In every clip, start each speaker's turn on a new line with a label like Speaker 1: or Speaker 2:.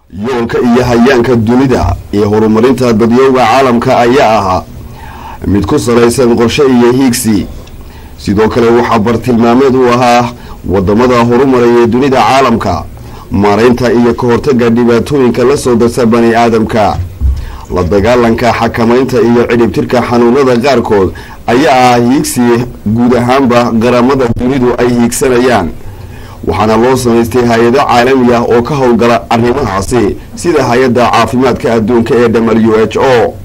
Speaker 1: yoolka iyo hayaanka dunida iyo horumarinta dadyowga caalamka ayaa ahaa mid ku salaysan qorshe iyo hiigsi sidoo kale waxaa bartilmaameed u ahaa wadamada horumaraya dunida caalamka maaraynta iyo ka hortaga dhibaatooyinka la soo darsa bani aadamka la dagaalanka xakamaynta iyo cidhibtirka xanuunada qaarkood ayaa ah hiigsi guud ahaanba qaramada dunidu ay hiigsanayaan waxaana loo samaystay hay-ado caalami ah oo ka howlgala arrimahaasi sida hay-adda caafimaadka adduunka ee w h o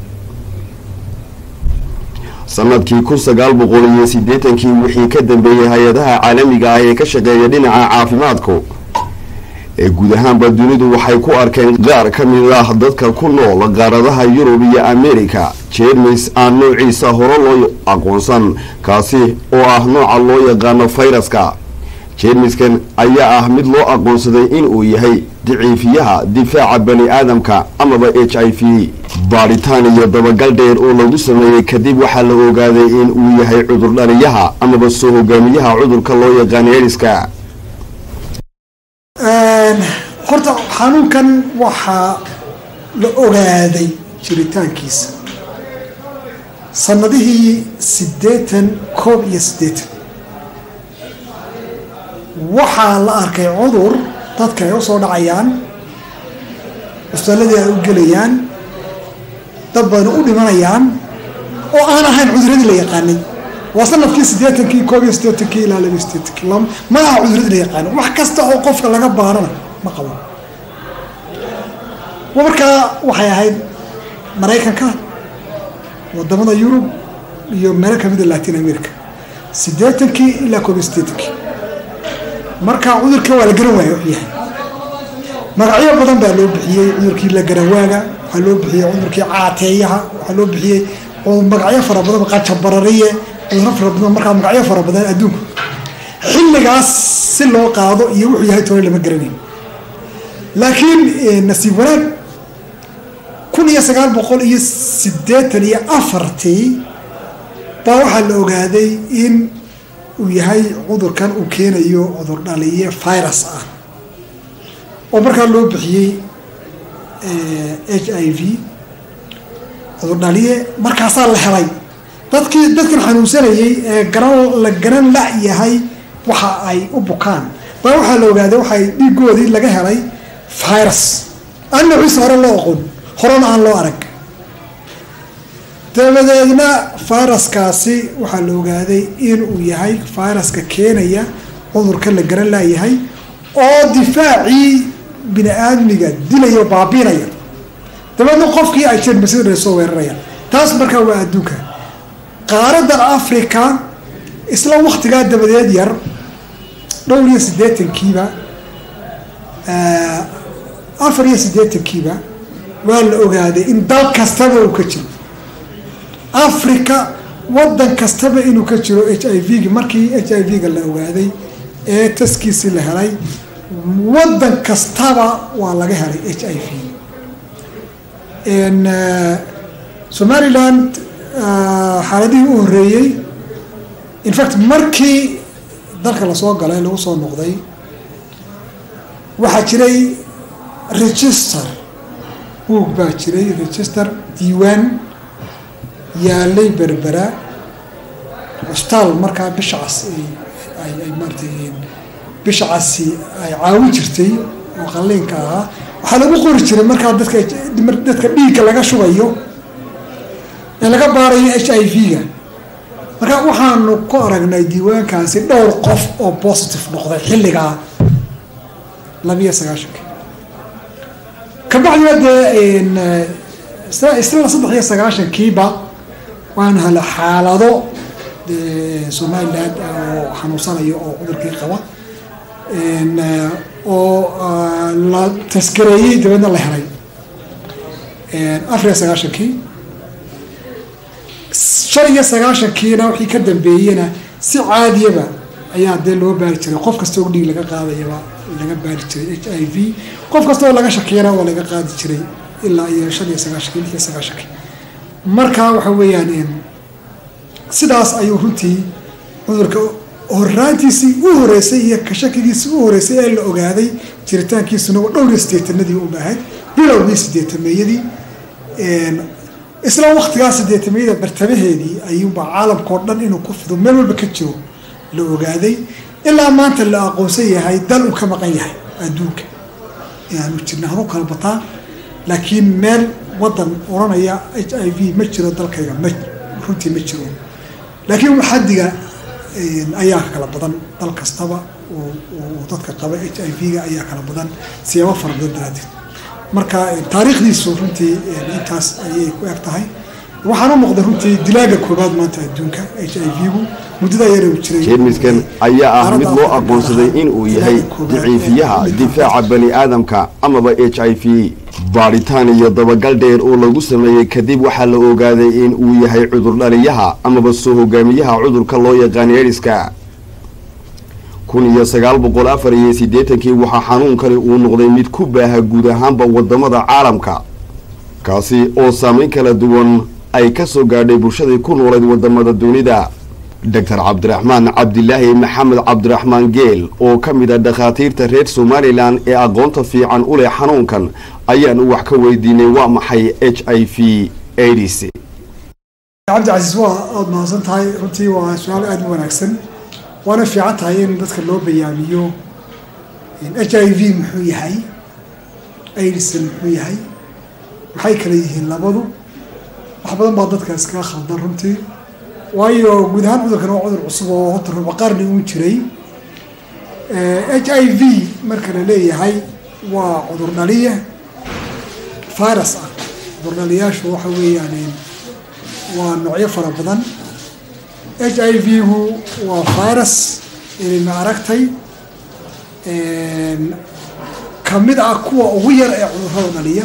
Speaker 1: sanadkii kun sagaal boqol iyo siddeetankii wixii ka dambeeyey hay-adaha caalamiga ah ee ka shaqeeya dhinaca caafimaadku ee guud ahaanba dunidu waxay ku arkeen qaar ka mid ah dadka ku nool qaaradaha yurub iyo america jermis aan noociisa hore loo aqoonsan kaasi oo ah nooca loo yaqaano fayraska jermiskan ayaa ah mid loo aqoonsaday inuu yahay daciifiyaha difaaca bani aadamka amaba h i v baadhitaan iyo dabagal dheer oo lagu sameeyey kadib waxaa la ogaaday in uu yahay cudur dhaliyaha amaba soo hogaamiyaha cudurka loo yaqaano eriska
Speaker 2: horta xanuunkan waxaa la ogaaday jiritaankiisa sanadihii siddeetan koob iyo siddeetan waxaa la arkay cudur dadka ay u soo dhacayaan cusbaaladii ay u gelayaan dad badan u dhimanayaan oo aan ahayn cuduradii la yaqaanay waa sanadkii siddeetankii koob iyo siddeetankii ilaa laba siddeetankii ma aha cuduradii la yaqaanay wax kasta oo qofka laga baarana ma qabo markaa waxay ahayd maraykanka wadamada yurub iyo meelo kamida latin america siddeetankii ilaa koob iyo siddeetankii marka cudurka waa la garan waaya wuxuu yahay magacyo badan baa loo bixiyey cudurkii la garawaaga waxaa loo bixiyey cudurkii caateeyaha waxaa loo bixiyey magacyo fara badan qajabarariye cuduro fara badan markaa magacyo fara badan adduunku xilligaas si loo qaado iyo wuxuu yahay tore lama garanayn laakiin nasiib wanaag kun iyo sagaal boqol iyo siddeetan iyo afartii baa waxaa la ogaaday in uu yahay cudurkan uu keenayo cudur dhaliye virus ah oo markaa loo bixiyey h i v cudur dhaliye markaasaa la helay dadkii dadkan xanuunsanayay ee garan la garan la yahay waxa ay u bukaan baa waxaa la ogaaday waxay dhiigoodii laga helay virus aan noociisa hore loo aqoon horena aan loo arag dabadeedna viruskaasi waxaa la ogaaday inuu yahay viruska keenaya cudurka la garan laayahay oo difaacii bini aadmiga dilaya o baabiinaya dabeedna qofkii ay jermasada soo weerarayaan taas markaa waa adduunka qaaradan africa isla waktigaa dabadeed yar dhowr iyo siddeetankiiba afar iyo siddeetankiiba waa la ogaaday in dal kastaba uu ka jiro africa wadan kastaba inuu ka jiro h i v gi markii h i v ga la ogaaday ee taskiisii la helay wadan kastaba waa laga helay h i v somaliland xaaladihii u horeeyey in fact markii dalka lasoo galay lagu soo noqday waxaa jiray register buog baa jiray register diiwaan yaalay berbera cusbitaal markaa bisha cas ay maaratay bisha casi ay caawin jirtay oo qalliinka ahaa waxaa lagu qori jiray markaa dadka dadka dhiigga laga shubayo ee laga baarayo h i v ga markaa waxaanu ku aragnay diiwaankaasi dhowr qof oo positive noqday xilligaa labiyo sagaashanki kabacdina dee isla saddex iyo sagaashankiiba waanu hela xaalado somaliland oo xanuunsanayo oo cudurkii qaba oo la taskareeyey dabeedna la helay afar iyo sagaashankii shan iyo sagaashankiina wixii ka dambeeyena si caadiyaba ayaa dee loo baari jiray qof kasta oo dhiig laga qaadayaba laga baari jiray h i v qof kasta oo laga shakiyana waa laga qaadi jiray ilaa iyo shan iyo sagaashankii lix iyo sagaashankii marka waxa weeyaan sidaas ayuu runtii cudurka horaantiisii u horeysay iyo kashakigiisii u horeysay ee la ogaaday jiritaankiisuna waa dhowr iyo sideetanadii u baahayd bilowgii sideetameeyadii isla waktigaa sideetameeyada bartamaheedii ayuunbaa caalamkao dhan inuu ku fido meel walba ka jiro la ogaaday ilaa maanta la aqoonsan yahay dal uu ka maqan yahay adduunka inaanu jirna hanu kala bataa laakiin meel wadan oranaya h i v ma jiro dalkayga ma runtii ma jiro laakiin xaddiga ayaa kala badan dal kastaba oo dadka qaba h i v-ga ayaa kala badan siyaabo fara badan daraadeed marka taariikhdiisu runtii intaas ayay ku eg tahay waxaana muuqda runtii dilaaga koobaad maanta adduunka h i v-gu muddada yar uu jiray
Speaker 1: jeermiskan ayaa ah mid loo aqoonsaday in uu yahay daciifiyaha difaaca bani aadamka amaba h i v baadhitaan iyo dabagal dheer oo lagu sameeyey kadib waxaa la ogaaday in uu yahay cudur dhaliyaha amaba soo hogaamiyaha cudurka loo yaqaan eriska kun iyo sagaal boqol afar iyo siddeetankii waxaa xanuunkani uu noqday mid ku baaha guud ahaanba wadamada caalamka kaasi oo saameyn kala duwan ay ka soo gaadhay bulshadii ku noolayd wadamada dunida doctor cabdiraxmaan cabdilaahi maxamed cabdiraxmaan geel oo ka mid a dhakhaatiirta reer somalilan ee aqoonta fiican u leh xanuunkan ayaanu wax ka weydiinay waa maxay h i v aids
Speaker 2: cabdicasiis waa aada mahadsan tahay runtii waa su-aal aada u wanaagsan waana fiican tahay in dadka loo bayaamiyo h i v muxuu yahay aidsa muxuu yahay maxay kala yihiin labadu wax badan baa dadka iskaga khaldan runtii waayo guud ahaan cudurkan waa cudur cusub oo horta ruba qarni uu jiray h i v marka la leeyahay waa cudur dhaliya virus ah cudur dhaliyaashu waxa weeyaan waa noocyo fara badan h i v-gu waa virus ilima aragtay kamid ah kuwa ugu yar ee cudurrada dhaliya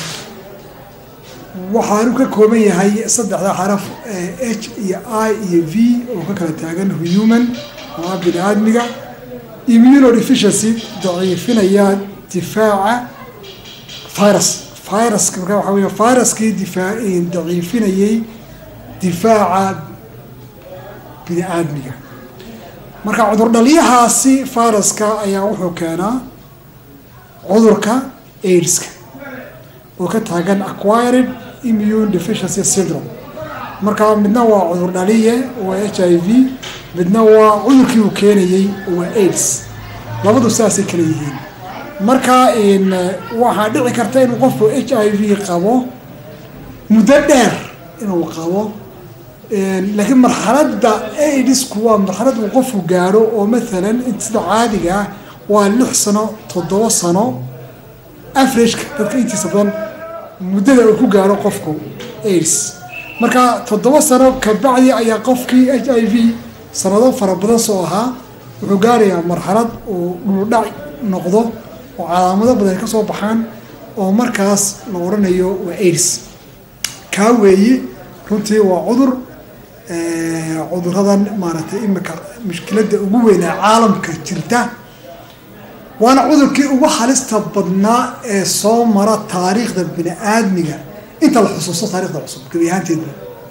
Speaker 2: waxaanu ka kooban yahay saddexda xaraf h iyo i iyo v oo ka kala taagan human oo ah bini aadmiga immunodeficiency daciifinaya difaaca virus viruska marka waxa wey viruskii difaa daciifinayay difaaca bini aadmiga marka cudur dhaliyahaasi viruska ayaa wuxuu keenaa cudurka aidska oo ka taagan acquired immune deficiency syndrome marka midna waa cudur dhaliye waa h i v midna waa cudurkii uu keenayey waa aids labadu saasay kala yihiin marka waxaa dhici karta inuu qofku h i v qabo muddo dheer inuu qabo laakiin marxaladda aidisku waa marxalad uu qofku gaadho oo maalan sida caadiga ah waa lix sano toddoba sano averageka dadka intiisa badan muddada uu ku gaaro qofku aids marka toddoba sano kabacdi ayaa qofkii h i v sanado fara badan soo ahaa wuxuu gaarayaa marxalad uu dhuldhac noqdo oo calaamado badan ka soo baxaan oo markaas la odhanayo waa aids kaa weeye runtii waa cudur cuduradan maaragtay imika mushkiladda ugu weynaa caalamka jirta waana cudurkii ugu halista badnaa ee soo mara taariikhda bini aadmiga inta la xusuusto taarikhda cusub gebi ahaanteedba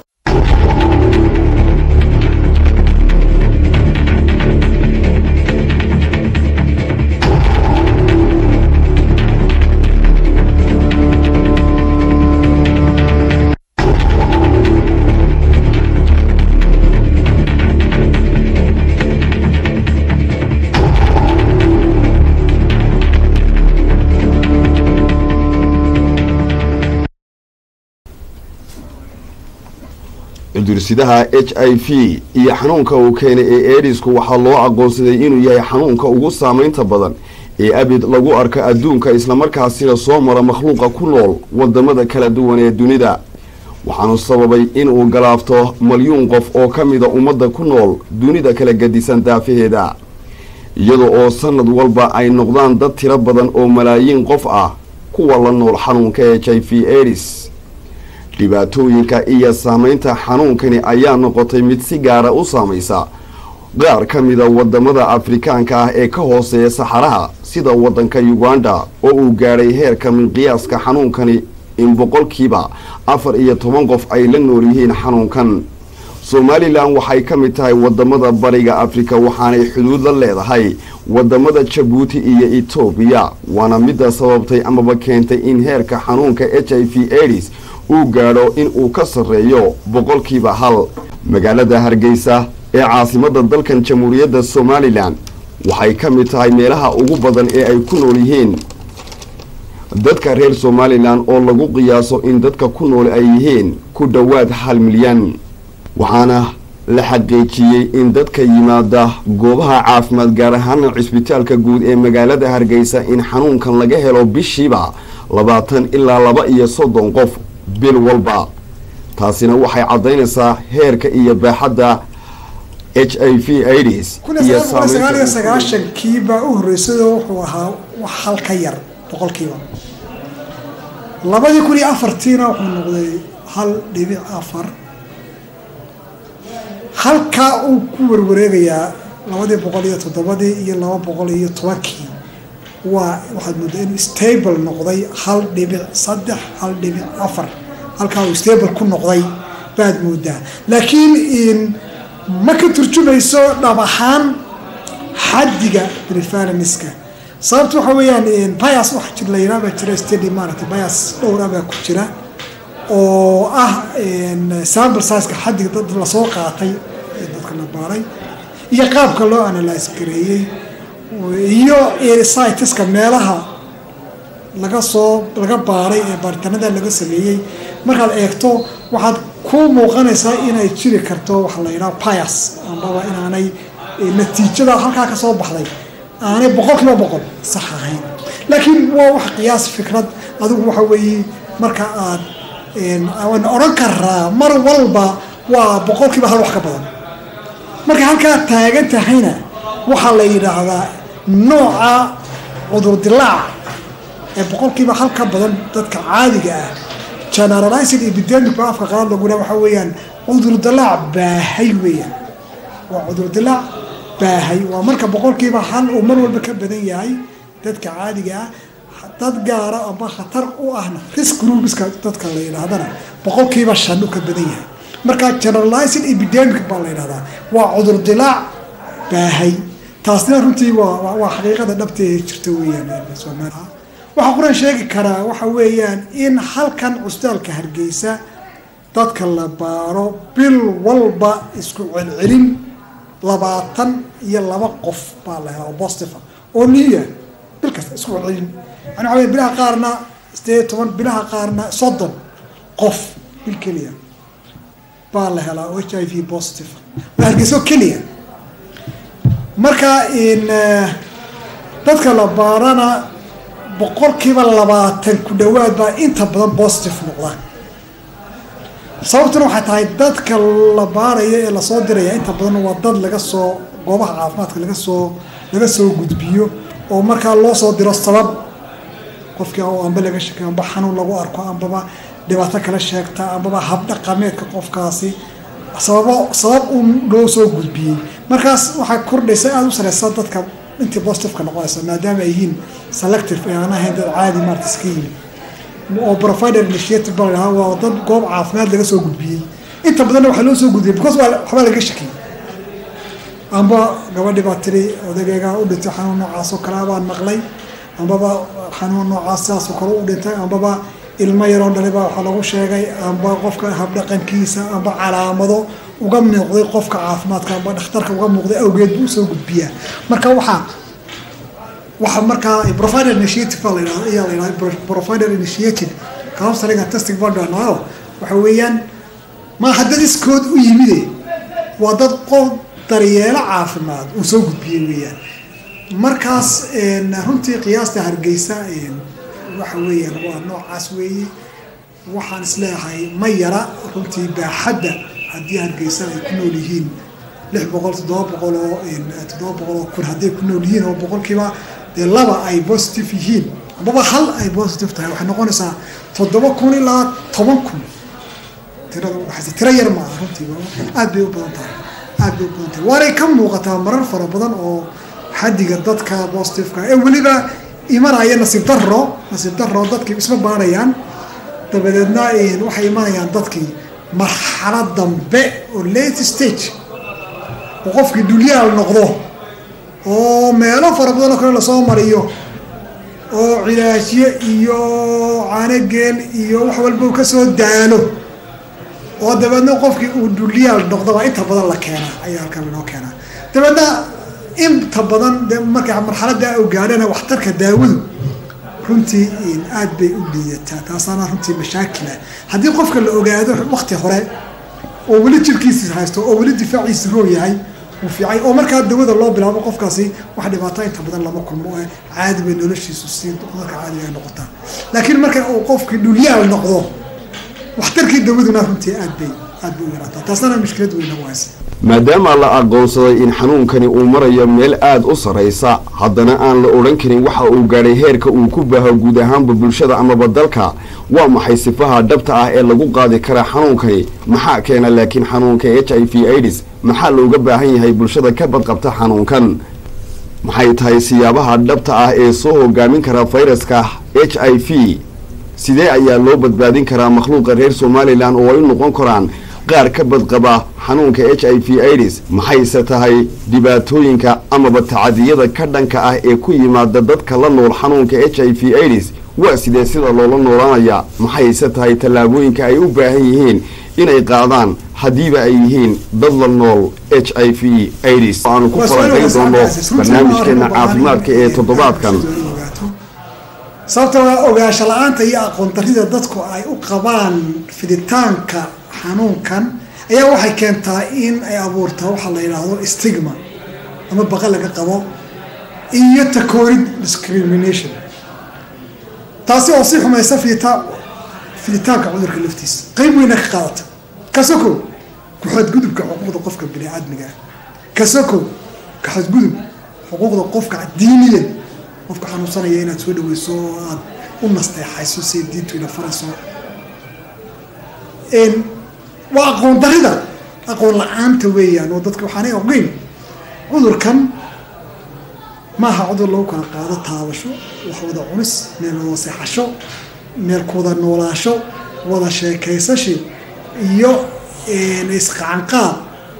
Speaker 1: cudursidaha h i v iyo xanuunka uu keenay ee eedisku waxaa loo aqoonsaday inuu yahay xanuunka ugu saameynta badan ee abid lagu arko adduunka islamarkaasina soo mara makhluuqa ku nool wadamada kala duwan ee dunida waxaanu sababay inuu galaafto malyuun qof oo ka mida ummadda ku nool dunida kala gadisan daafaheeda iyada oo sanad walba ay noqdaan dad tiro badan oo malaayiin qof ah kuwa la nool xanuunka h i v edis dhibaatooyinka iyo saameynta xanuunkani ayaa noqotay mid si gaara u saamaysa qaar ka mida wadamada afrikaanka ah ee ka hooseeya saxaraha sida wadanka uganda oo uu gaadhay heerka minqiyaaska xanuunkani in boqolkiiba afar iyo toban qof ay la nool yihiin xanuunkan somalilan waxay ka mid tahay wadamada bariga afrika waxaanay xuduud la leedahay wadamada jabuuti iyo etoobiya waana midda sababtay amaba keentay in heerka xanuunka h i v aids uu gaadho in uu ka sarreeyo boqolkiiba hal magaalada hargeysa ee caasimada dalkan jamhuuriyadda somalilan waxay ka mid tahay meelaha ugu badan ee ay ku nool yihiin dadka reer somalilan oo lagu qiyaaso in dadka ku nool ay yihiin ku dhowaad hal milyan waxaana la xaqiijiyey in dadka yimaada goobaha caafimaad gaar ahaana cisbitaalka guud ee magaalada hargeysa in xanuunkan laga helo bishiiba labaatan ilaa laba iyo soddon qof bil walba taasina waxay caddaynaysaa heerka iyo baaxadda h i v aids iyo
Speaker 2: sagaal iyo sagaashankii baa u horreysayoo wuxuu ahaa wax hal ka yar boqolkiiba labadii kun iyo afartiina wuxuu noqday hal dhibic afar halkaa uu ku warwareegayaa labadii boqol iyo toddobadii iyo laba boqol iyo tobankii waa waxaad moodaa inuu stable noqday hal dhibic saddex hal dhibic afar halkaa uu stable ku noqday baad moodaa laakiin ma ka turjumayso dhab ahaan xaddiga prefaranska sababta waxa weeyaan bias waxa jir la yidhaha baa jira stady maaragtay bias dhowra baa ku jira oo ah sample sizeka xaddiga dad lasoo qaatay ee dadka la baaray iyo qaabka loo analyse gareeyey iyo sitiska meelaha laga soo laga baaray ee baaritanada laga sameeyey markaad eegto waxaad ku muuqanaysaa inay jiri karto waxa la yidhaha bias ambaba inaanay natiijada halkaa ka soo baxday aanay boqol kiiba boqol sax ahayn laakiin waa wax qiyaas fikrad adigu waxa weeye marka aad waan odhan karaa mar walba waa boqol kiiba hal wax ka badan marka halkaa taagan tahayna waxaa la yidhaahdaa nooca cudurdilaac ee boqolkiiba hal ka badan dadka caadiga ah generalized epidemic baa afka qalaad laguna waxa weeyaan cudurdilaac baahay weeyaan waa cudurdilaac baahay waa marka boqolkiiba hal uu mar walba ka badan yahay dadka caadiga ah dad gaara amba khatar u ahna risk groupska dadka la yidhaahdana boqolkiiba shan u ka badan yahay marka generalized epidemic baa la yidhahdaa waa cudurdilaac baahay taasna runtii waa waa xaqiiqada dhabtee jirta weeyaan soomaaliya waxaa quran sheegi karaa waxa weeyaan in halkan cusbitaalka hargeysa dadka la baaro bil walba isku celcelin labaatan iyo laba qof baa la helaa oo bostiva oo niya bil kasta isku celcelin yani waxa wey bilaha qaarna sideed iyo toban bilaha qaarna soddon qof bil keliya baa la helaa oo h i v positive waa hargeyso keliya marka in dadka la baarana boqolkiiba labaatan ku dhawaad baa inta badan positive noqda sababtuna waxay tahay dadka la baaraya ee lasoo diraya inta badan waa dad laga soo goobaha caafimaadka laga soo laga soo gudbiyo oo markaa loo soo diro sabab qofkii amba laga sheekay amba xanuun lagu arko ambaba dhibaato kala sheegta ambaba habdhaqameedka qofkaasi sababo sabab uu loo soo gudbiyey markaas waxaa kordhaysa aada u sareysa dadka intii positiveka noqonaysa maadaama ay yihiin selective ee aan ahayn dad caadi maarta iska yimid oo provider initiative baa lahaa waa dad goob caafimaad laga soo gudbiyey inta badanna waxaa loo soo gudbiyey because waa waxbaa laga shakiyey amba gabadhi baa tiri odageyga u dhintay xanuun noocaas oo kale baan maqlay ambaba xanuun noocaas sidaasoo kale u dhintay ambaba ilmo yaroo dhalay baa waxaa lagu sheegay amba qofka habdhaqankiisa amba calaamado uga muuqday qofka caafimaadka amba dhakhtarka uga muuqday awgeed buu usoo gudbiyaa marka waxaa waxa markaa provider initiative baa la yidhahda ayaa la yidhahda provider initiative counseling and testing baa dhahnayo waxa weeyaan maaha dad iskood u yimide waa dad qof daryeelo caafimaad uu soo gudbiyey weeyaan markaas runtii qiyaasta hargeysa waxa weeyaan waa noocaas weeye waxaan isleeyahay ma yara runtii baaxadda haddii hargeysa ay ku nool yihiin lix boqol toddoba boqol oo toddoba boqol oo kun hadday ku nool yihiin oo boqolkiiba dee laba ay positive yihiin ambaba hal ay positive tahay waxay noqonaysaa toddoba kun ilaa toban kun tirada udhaxaysa tiro yar maaha runtii aad bay u badan tahay aad bay u badan tahay waanay ka muuqataa marar fara badan oo xaddiga dadka positiveka ee weliba imanaya nasiib daro nasiib daro dadkii isma baarayaan dabadeedna waxay imanayaan dadkii marxalad dambe oo late stage oo qofkii dulyaal noqdo oo meelo fara badan oo kale lasoo mariyo oo cilaajyo iyo caanogeel iyo wax walba uu kasoo daalo oo dabeedna qofkii uu dulyaal noqdobaa inta badan la keenaa ayaa halkan lanoo keenaa dabeedna inta badan de marka marxalada u gaadhana waxtarka daawadu runtii aad bay u liidataa taasaana runtii mashaakila haddii qofka la ogaado wakti hore oo weli jirkiisi haysto oo weli difaaciisi roo yahay uu fiicay oo markaa dawada loo bilaabo qofkaasi wax dhibaato inta badan lama kulmo oo caadi bay noloshiisu si dadka caadiga noqotaa laakiin marka uu qofkii dhulyaal noqdo waxtarkii dawaduna runtii aad bay aad bay u yaraataa taasana mushkilad weyn nagu haysa
Speaker 1: maadaama la aqoonsaday in xanuunkani uu marayo meel aada u sarraysa haddana aan la odhan karin waxa uu gaadhay heerka uu ku baaho guud ahaanba bulshada amaba dalka waa maxay sifaha dhabta ah ee lagu qaadi karaa xanuunkani maxaa keena laakiin xanuunka h i v aids maxaa looga baahan yahay bulshada ka badqabta xanuunkan maxay tahay siyaabaha dhabta ah ee soo hogaamin kara fayraska h i v sidee ayaa loo badbaadin karaa makhluuqa reer somalilan oo ay u noqon karaan qaar ka badqaba xanuunka h i v aids maxayse tahay dhibaatooyinka amaba tacadiyada ka dhanka ah ee ku yimaada dadka la nool xanuunka h i v aids waa sidee sida loola noolaanaya maxayse tahay tallaabooyinka ay u baahan yihiin inay qaadaan haddiiba ay yihiin dad la nool h i v aids aanu ku falanqayn doono barnaamijkeena caafimaadka ee toddobaadkan
Speaker 2: sababta waa ogaansho la-aanta iyo aqoon darida dadku ay u qabaan fiditaanka xanuunkan ayaa waxay keentaa in ay abuurtaa waxaa la yidhaahdo stigma ama baqa laga qabo iyo takoorid discrimination taasi oo si xumaysa fidita fiditaanka cudurka laftiisa qeyb weyna ka qaadata kasoko ku-xadgudubka xuquuqda qofka bini aadmiga ah kasoko ka-xadgudub xuquuqda qofka diiniyan qofka xanuunsanaya inaad soo dhaweyso oo aada u nasteexayso si diintu ina farayso waa aqoon darida aqoon la-aanta weeyaan oo dadka waxaanay ogeyn cudurkan maaha cudur lagu kala qaado taabasho wax wada cunis meel wada seexasho meel kuwada noolaasho wada sheekaysashi iyo isqacanqaad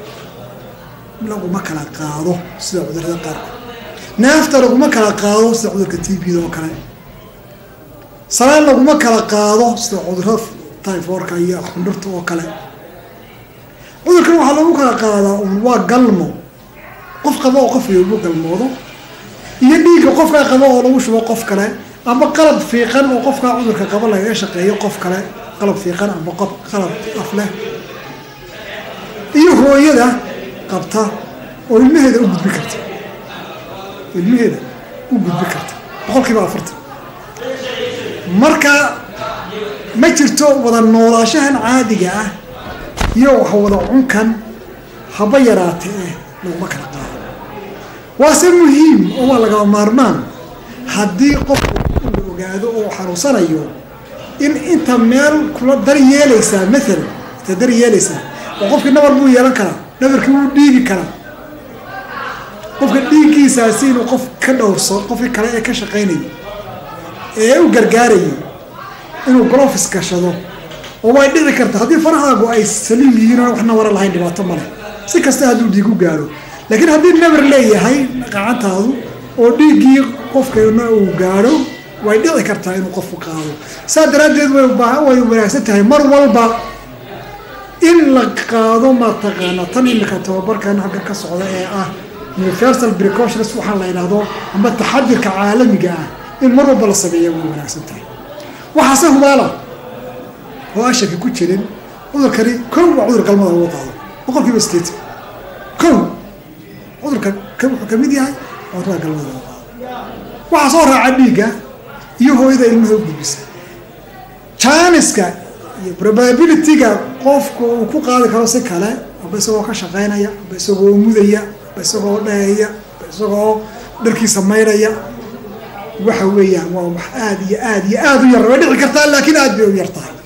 Speaker 2: laguma kala qaado sida cudurada qaarkood neefta laguma kala qaado sida cudurka t b da oo kale salaan laguma kala qaado sida cudurada tyforka iyo xundhurta oo kale cudurkan waxaa lagu kala qaadaa un waa galmo qof qaba oo qof lagu galmoodo iyo dhiigga qofkaa qaba oo lagu shubo qof kale amba qalab fiiqan oo qofkaa cudurka qaba lagaga shaqeeyo qof kale qalab fiiqan amba qof qalab af leh iyo hooyada qabta oo ilmaheeda u gudbi karta ilmaheeda u gudbi karta boqol kiiba afartan marka ma jirto wada noolaashahan caadiga ah iyo wax wada cunkan haba yaraate eh laguma kala qaado waase muhiim oo waa lagaba maarmaan haddii qofku la ogaado oo xanuunsanayo in inta meel kula dar yeelaysaa maalan inta dar yeelaysaa oo qofkii nabar buu yeelan karaa nabarkii wuu dhiigi karaa qofka dhiiggiisaasi inuu qof ka dhowrso qofkii kale ee ka shaqaynayay ee u gargaarayay inuu glofis gashado oo way dhici karta haddii farahaagu ay saliim yihiin oo wax nawara lahayn dhibaato male si kasta hadduu dhiig u gaaro laakiin haddii nabar leeyahay qacantaadu oo dhiiggii qofkana uu gaadho way dhici kartaa inuu qofku qaado saa daraaddeed way way wanaagsan tahay mar walba in la qaado mataqaana tan imika tababarkan halka ka socda ee ah universal precautions waxaa la yidhaahdo amba taxadirka caalamiga ah in mar walba la sameeya way wanaagsan tahay waxaase hubaala oo aan shaki ku jirin cudurkani kow waa cudur galmada lagu qaado boqol kiiba sideetan kow cudurka wuxuu kamid yahay cudurada galmada lagu qaado waxaa soo raaca dhiigga iyo hooyada ilmaha u gudbisa janiska iyo probabilityga qofku uu ku qaadi karo si kale aba isagoo ka shaqaynaya aba isagoo mudaya aba isagoo dheeya aba isagoo dharkiisa maydhaya waxa weeyaan waa wax aada iyo aada iyo aada u yar way dhici kartaa laakiin aada bay u yar tahay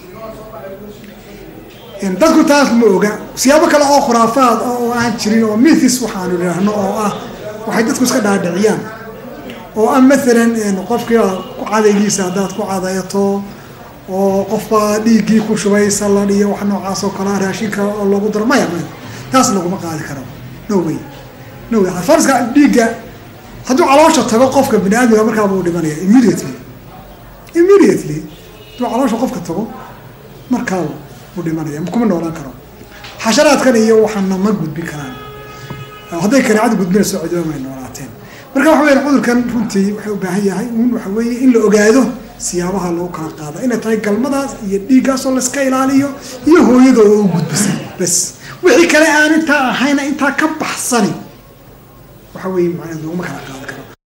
Speaker 2: dadku taas ma oga siyaabo kale oo khuraafaad oo aan jirin oo mithis waxaanu idhaahno oo ah waxay dadku iska dhaadhiciyaan oo ah maalan qofkii ku cadaygiisa haddaad ku cadayato oo qofbaa dhiiggii ku shubay salad iyo wax noocaas oo kalea raashinka oo loogu daro maya maya taas laguma qaadi karo no way no way farska dhiigga hadduu caloosha tago qofka bini aadamka markaaba uu dhimanaya immediately immediately hadduu caloosha qofka tago markaaba uu dhimanaya kuma noolaan karo xasharaadkan iyo waxaana ma gudbin karaan hadday kaneecada gudbinayso cidooma ay noolaateen marka waxa weya cudurkan runtii waxay u baahan yahay un waxa weeye in la ogaado siyaabaha loo kala qaada inay tahay galmadaas iyo dhiiggaasoo layska ilaaliyo iyo hooyada oo u gudbisay bas wixii kale aan intaa ahayna intaa ka baxsani waxa weeye macnaa looguma kala qaadi karo